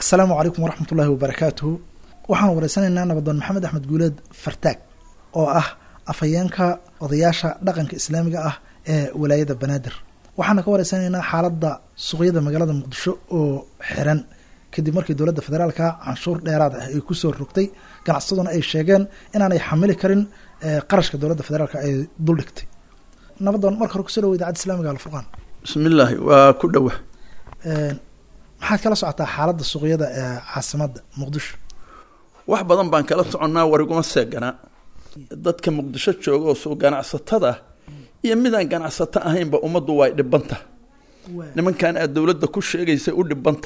asalaamu calaykum waraxmat ullaahi wabarakaatuhu waxaan wareysanaynaa nabadoon maxamed axmed guuleed fartaag oo ah afhayeenka odayaasha dhaqanka islaamiga ah ee walaayada banaadir waxaana ka wareysanaynaa xaaladda suuqyada magaalada muqdisho oo xiran kadib markii dowladda federaalka canshuur dheeraad ah ay kusoo rogtay ganacsaduna ay sheegeen inaanay xamili karin qarashka dowladda federaalk ay duldhigtay nabadoon marka hore kusoo dhawo idaacadda islamiga alfurqaan bismillaahi waa ku dhowa maxaad kala socotaa xaaladda suuqyada ee caasimadda muqdisho wax badan baan kala soconnaa wariguma seeganaa dadka muqdisho jooga oo soo ganacsatada iyo midaan ganacsato ahaynba ummaddu way dhibanta nimankan aad dowladda ku sheegaysa u dhibanta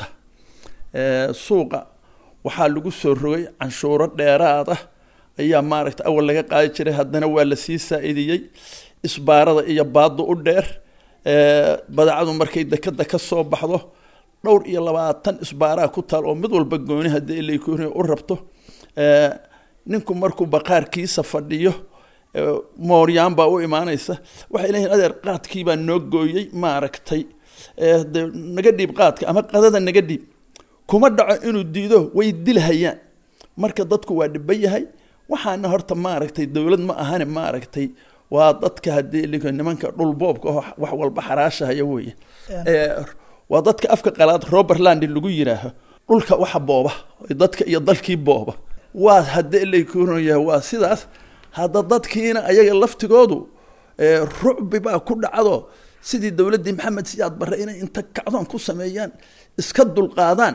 suuqa waxaa lagu soo rogay canshuuro dheeraad ah ayaa maaragta awal laga qaadi jiray haddana waa la sii saa-idiyey isbaarada iyo baaddu u dheer badeecadu markay dekada ka soo baxdo dhowr iyo labaatan isbaaraa ku taal oo mid walba gooni haddii ilaykuni u rabto ninku markuu baqaarkiisa fadhiyo mooryaan baa u imaanaysa waxay leeyihin adeer qaadkiibaa noo gooyey maaragtay de naga dhiib qaadka ama qadada naga dhiib kuma dhaco inuu diido way dilhayaan marka dadku waa dhiban yahay waxaana horta maaragtay dowlad ma ahane maaragtay waa dadka haddii nimanka dhulboobka oo wax walba xaraashahaya weeye waa dadka afka qalaad robertland lagu yiraaho dhulka waxa booba dadka iyo dalkii booba waa haddii lakuyahay waa sidaas hadda dadkiina ayaga laftigoodu rucbi baa ku dhacdo sidii dowladdii maxamed siyaad barre inay inta kacdoon ku sameeyaan iska dulqaadaan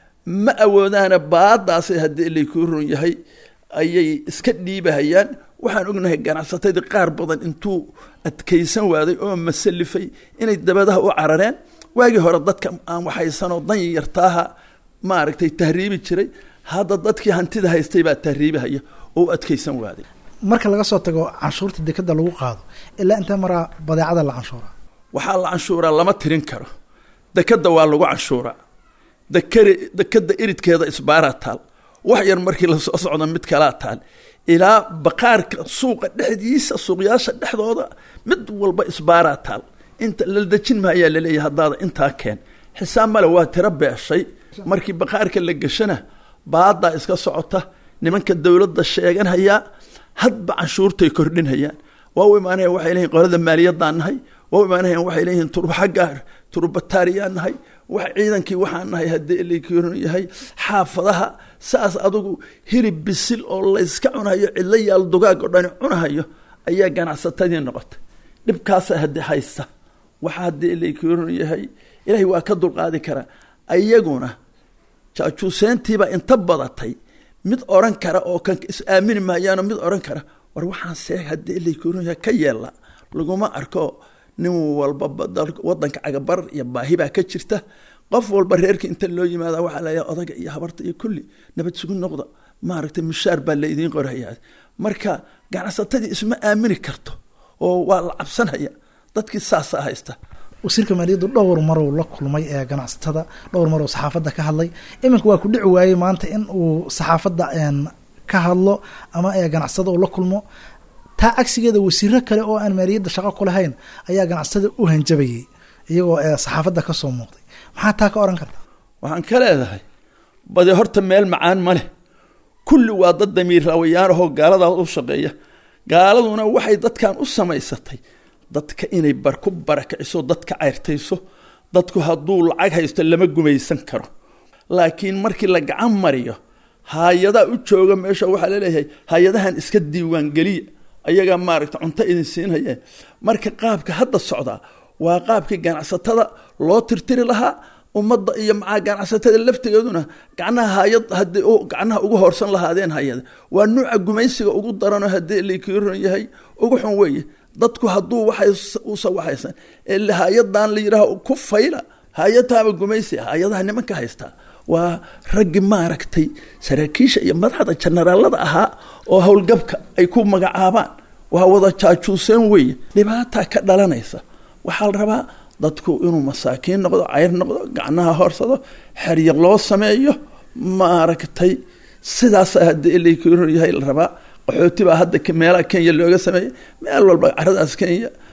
ma awoodaana baadaasay haddii lakurun yahay ayay iska dhiibahayaan waxaan ognahay ganacsatadii qaar badan intuu adkaysan waaday oo masalifay inay dabadaha u carareen waagii hore dadka aan waxaysanoo dan yartaaha maaragtay tahriibi jiray hadda dadkii hantida haystay baa tahriibihaya oo u adkaysan waaday marka laga soo tago canshuurta dekada lagu qaado ilaa intee maraa badeecada la canshuuraa waxaa la canshuuraa lama tirin karo dekada waa lagu canshuuraa dekari dekada iridkeeda isbaaraa taal wax yar markii lasoo socdo mid kalaa taal ilaa baqaarka suuqa dhexdiisa suuqyaasha dhexdooda mid walba isbaaraa taal inta la dejin maayaa laleeyahay haddaada intaa keen xisaab male waa tiro beeshay markii baqaarka la geshana baadaa iska socota nimanka dowladda sheeganhayaa hadba canshuurtay kordhinhayaan waa u imaanaya waxay leeyihin qolada maaliyadaan nahay waa u imaanayaan waxay leeyihiin turbaxagga turbataariyaan nahay wax ciidankii waxaan nahay haddii lakuran yahay xaafadaha saas adugu hilib bisil oo layska cunahayo cidlo yaal dugaag oo dhani cunahayo ayaa ganacsatadii noqotay dhibkaasa hadi haysta waxa haddii lakuran yahay ilaahay waa ka dulqaadi karaa ayaguna jaajuuseyntiibaa inta badatay mid oran kara oo kan is aamini maayaano mid oran kara war waxaan seeg haddii lakuran yahay ka yeela laguma arko nin walba wadanka cagabarar iyo baahi baa ka jirta qof walba reerka inta loo yimaada waxaa layaa odaga iyo habarta iyo kulli nabad sugu noqda maaragtay mushaar baa laydiin qorhayaa marka ganacsatadii isma aamini karto oo waa la cabsanaya dadkii saasaa haysta wasiirka maaliyaddu dhowr maruu la kulmay ee ganacsatada dhowr maruu saxaafadda ka hadlay iminka waa ku dhici waayey maanta in uu saxaafadda ka hadlo ama ganacsada uu la kulmo taa cagsigeeda wasiiro kale oo aan maaliyadda shaqo ku lahayn ayaa ganacsatada u hanjabayay iyagoo saxaafadda ka soo muuqday maxaa taa ka oran karta waxaan ka leedahay badi horta meel macaan ma leh kulli waa dad damiir rawayaanahoo gaaladaas u shaqeeya gaaladuna waxay dadkan u samaysatay dadka inay bar ku barakiciso dadka cayrtayso dadku hadduu lacag haysto lama gumaysan karo laakiin markii la gacan mariyo hay-adaa u jooga meesha waxaa laleeyahay hay-adahan iska diiwaangeliya ayagaa maaragta cunto idin siinhayeen marka qaabka hadda socdaa waa qaabkii ganacsatada loo tirtiri lahaa ummadda iyo macaa ganacsatada laftigeeduna gacnaha hayad haddii gacnaha ugu hoorsan lahaadeen hay-ada waa nuuca gumaysiga ugu daranoo haddii lakiran yahay ugu xun weeye dadku hadduu waxusa waxaysan ee hay-adan la yidhaaho ku fayla hay-adtaaba gumaysi hay-adaha nimanka haystaa waa raggi maaragtay saraakiisha iyo madaxda jenaraalada ahaa oo howlgabka ay ku magacaabaan waa wada jaajuuseen weeye dhibaataa ka dhalanaysa waxaa la rabaa dadku inuu masaakiin noqdo cayr noqdo gacnaha horsado xerya loo sameeyo maaragtay sidaas haddii lakuran yahay la rabaa qaxooti baa hadda meelaha kenya looga sameeyey meel walba caradaas kenya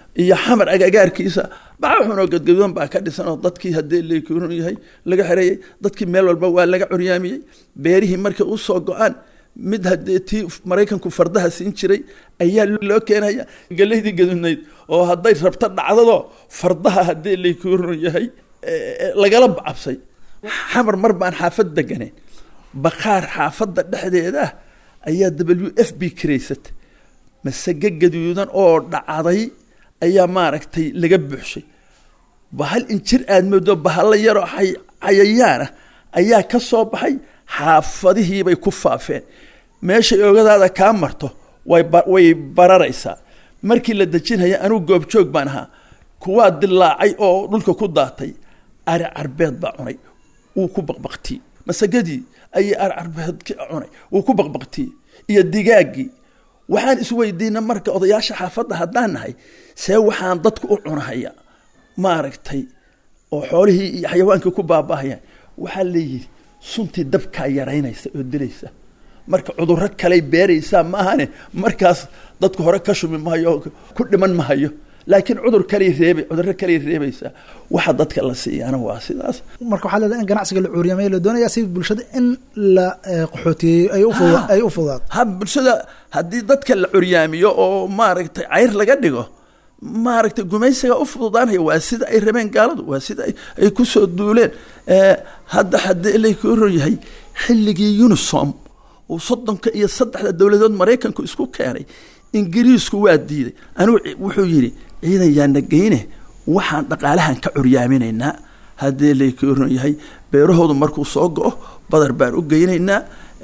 iyo xamar agagaarkiisa baxuxunoo gadgadudan baa ka dhisan oo dadkii haddii lakurun yahay laga xereeyey dadkii meel walba waa laga curyaamiyey beerihii markay usoo go-aan mid haddee tii maraykanku fardaha siin jiray ayaa loo keenaya galeydii gadudnayd oo hadday rabto dhacdado fardaha haddii lakurun yahay lagala bacabsay xamar mar baan xaafad deganayn bakaar xaafadda dhexdeeda ah ayaa w f b karaysatay masage gaduudan oo dhacday ayaa maaragtay laga buuxshay bahal injir aad moodo bahalla yaroo cayayaana ayaa ka soo baxay xaafadihiibay ku faafeen meeshay oogadaada kaa marto way bararaysaa markii la dejinhaya anugu goobjoog baan ahaa kuwaa dilaacay oo dhulka ku daatay ari carbeed baa cunay wuu ku baqbaqtiyey masagadii ayay ari carbeedki cunay wuu ku baqbaqtiyey iyo digaaggii waxaan isweydiina marka odayaasha xaafadda haddaan nahay see waxaan dadku u cunahaya maaragtay oo xoolihii iyo xayawaankii ku baabahayaan waxaa leeyihi suntii dabkaa yaraynaysa oo dilaysa marka cudurro kaley beeraysaa maahane markaas dadku hore ka shumi mahayo ku dhiman mahayo laakiin cudur kaley reebay cudurro kaley reebaysaa waxa dadka la siiyaana waa sidaas marka waxaa leedahay in ganacsiga la cuuriyamay la doonaya si bulshada in la qaxootiyeeyo ay ufu ay u fudaato ha bulshada haddii dadka la curyaamiyo oo maaragtay cayr laga dhigo maaragtay gumaysiga u fududaanaya waa sida ay rabeen gaaladu waa sida ay kusoo duuleen hadda haddii laku ron yahay xilligii unisom uu soddonka iyo saddexda dowladood maraykanku isku keenay ingiriisku waa diiday anugu wuxuu yidhi ciidan yaana geyne waxaan dhaqaalahan ka curyaaminaynaa haddii laku ron yahay beerahoodu markuu soo go-o badar baan u geynaynaa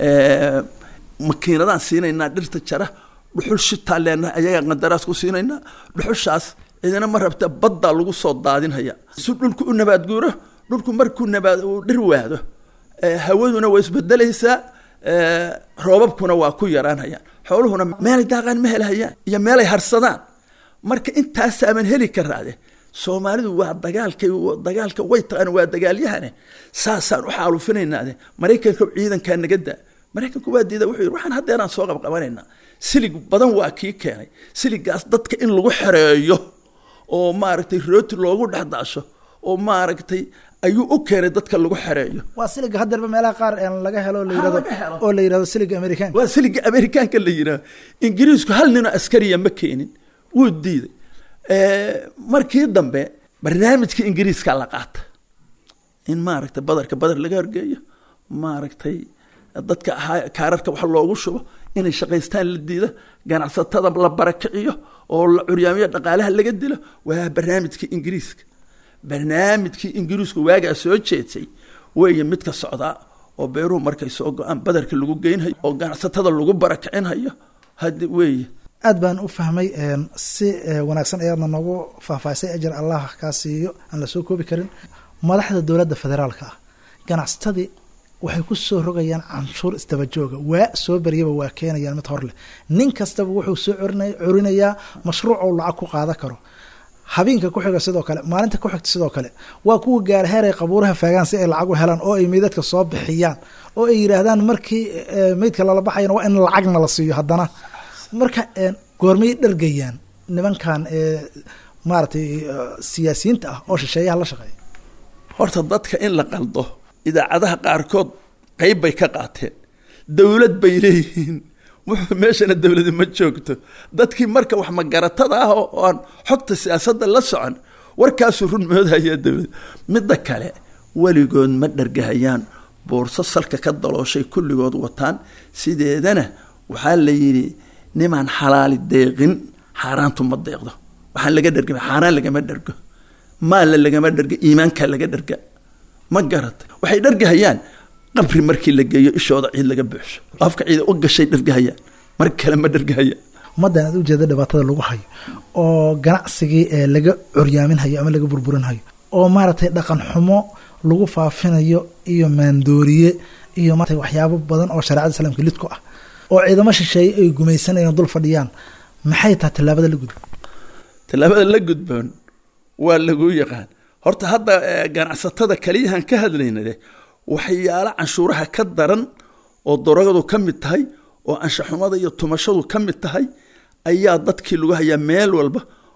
makiinadaan siinaynaa dhirta jara dhuxul shitaa leenahay ayagaa qandaraas ku siinaynaa dhuxushaas cidina ma rabta baddaa lagu soo daadinhaya si dhulku u nabaad guuro dhulku markuu nabaad uu dhir waado hawaduna waa isbedelaysaa roobabkuna waa ku yaraanhayaan xooluhuna meelay daaqaan ma helahayaan iyo meelay harsadaan marka intaasaaman heli karaade soomaalidu waa dagaalkay dagaalka way taqaan waa dagaalyahane saasaan u xaalufinaynaade maraykanka ciidankaa naga daa maraykanku waa diida wuxuu yidhi waxaan haddeeraan soo qabqabanaynaa silig badan waa kii keenay siligaas dadka in lagu xereeyo oo maaragtay rooti loogu dhexdaasho oo maaragtay ayuu u keenay dadka lagu xereeyo waa siliga haddeerba meelaha qaar laga helo la yirahdo oo la yirahdo siliga amerikaanka waa siliga amerikaanka la yidhahdo ingiriisku hal ninoo askariya ma keenin wuu diiday markii dambe barnaamijkii ingiriiska la qaata in maaragtay badarka badar laga horgeeyo maaragtay dadka ahaa kaararka wax loogu shubo inay shaqaystaan la diida ganacsatada la barakiciyo oo la curyaamiyo dhaqaalaha laga dilo waa barnaamijkii ingiriiska barnaamijkii ingiriisku waagaa soo jeedsay weeye midka socdaa oo beeruhu markay soo go-aan badarka lagu geynhayo oo ganacsatada lagu barakicinhayo hadi weeye aad baan u fahmay si wanaagsan ayaadna noogu faahfaahisay ajar allah kaa siiyo aan la soo koobi karin madaxda dowladda federaalka ah ganacsatadii waxay ku soo rogayaan canshuur isdabajooga waa soo baryaba waa keenayaan mid hor leh nin kastaba wuxuu soo curinayaa mashruuc ou lacag ku qaadan karo habeenka ku xiga sidoo kale maalinta ku xigta sidoo kale waa kuwa gaar heer ay qabuuraha faagaan si ay lacag u helaan oo ay meydadka soo bixiyaan oo ay yidhaahdaan markii meydka lala baxayana waa in lacagna la siiyo haddana marka goormay dhargayaan nimankan maaragtay siyaasiyiinta ah oo shisheeyaha la shaqeeya horta dadka in la qaldo idaacadaha qaarkood qayb bay ka qaateen dowlad bay leeyihiin wuxuu meeshana dowladi ma joogto dadkii marka wax magaratada ah oo aan xogta siyaasadda la socon warkaasuu run moodhayaa dowlad midda kale weligood ma dhargahayaan boorso salka ka dalooshay kulligood wataan sideedana waxaa la yidhi nimaan xalaali deeqin xaaraantu ma deeqdo waxaan laga dherga xaaraan lagama dhergo maalla lagama dherga iimaankaa laga dherga ma garatay waxay dhargahayaan qabri markii la geeyo ishooda ciid laga buuxsho afka ciida u gashay dhargahayaan mar kale ma dhargahayaan ummaddan aad ujeeda dhibaatada lagu hayo oo ganacsigii ee laga curyaaminhayo ama laga burburinhayo oo maaragtay dhaqan xumo lagu faafinayo iyo maandooriye iyo maarata waxyaabo badan oo shareecada islaamka lid ku ah oo ciidamo shisheeye ay gumaysanayaan dul fadhiyaan maxay tahay tallaabada la gudboon tallaabada la gudboon waa lagu yaqaan horta hadda ganacsatada kaliyahan ka hadlaynade waxyaalo canshuuraha ka daran oo daragadu ka mid tahay oo anshaxumada iyo tumashadu ka mid tahay ayaa dadkii lagu hayaa meel walba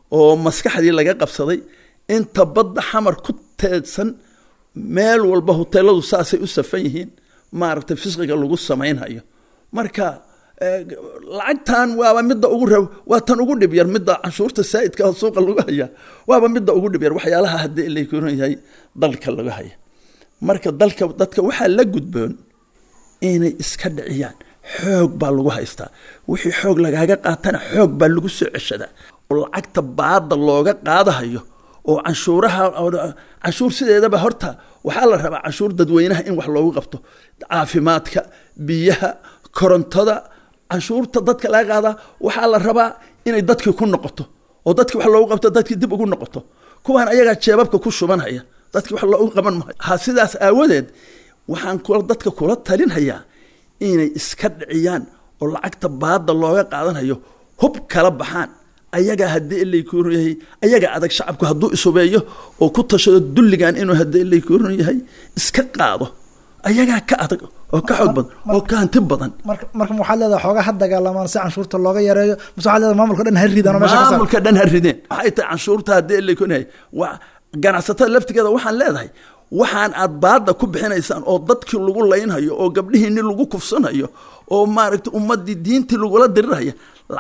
oo maskaxdii laga qabsaday inta badda xamar ku teedsan meel walba hoteeladu saasay u safan yihiin maaragtay fisqiga lagu samaynhayo marka lacagtan waaba midda ugu ra waa tan ugu dhib yar midda canshuurta saa'idka oo suuqa lagu haya waaba midda ugu dhib yar waxyaalaha haddii lakoran yahay dalka laga haya marka dalka dadka waxaa la gudboon inay iska dhiciyaan xoog baa lagu haystaa wixii xoog lagaaga qaatana xoog baa lagu soo ceshadaa oo lacagta baada looga qaadahayo oo canshuuraha canshuur sideedaba horta waxaa la rabaa canshuur dadweynaha in wax loogu qabto caafimaadka biyaha korontada canshuurta dadka laga qaadaa waxaa la rabaa inay dadkii ku noqoto oo dadkii wax loogu qabto dadkii dib ugu noqoto kuwaan ayagaa jeebabka ku shubanhaya dadkii wax loogu qaban maayo ha sidaas aawadeed waxaan kula dadka kula talinhayaa inay iska dhiciyaan oo lacagta baada looga qaadanhayo hub kala baxaan ayagaa haddii ilaykuurun yahay ayagaa adag shacabku hadduu isubeeyo oo ku tashado dulligan inuu haddii ilaykuurun yahay iska qaado ayagaa ka adag oo ka xoog badan oo ka hanti badan marka marka waxaad leedahay xoogaa ha dagaalamaan si canshuurta looga yareeyo mise waxaad leedahay maamulka dhan ha ridaan oo meesha ka saar maamulka dhan ha rideen waxay tahay canshuurta haddii ilaykuurun yahay waa ganacsatada laftigeeda waxaan leedahay waxaan aad baada ku bixinaysaan oo dadkii lagu laynhayo oo gabdhihiini lagu kufsanhayo oo maaragtay ummadii diintii lagula dirirhaya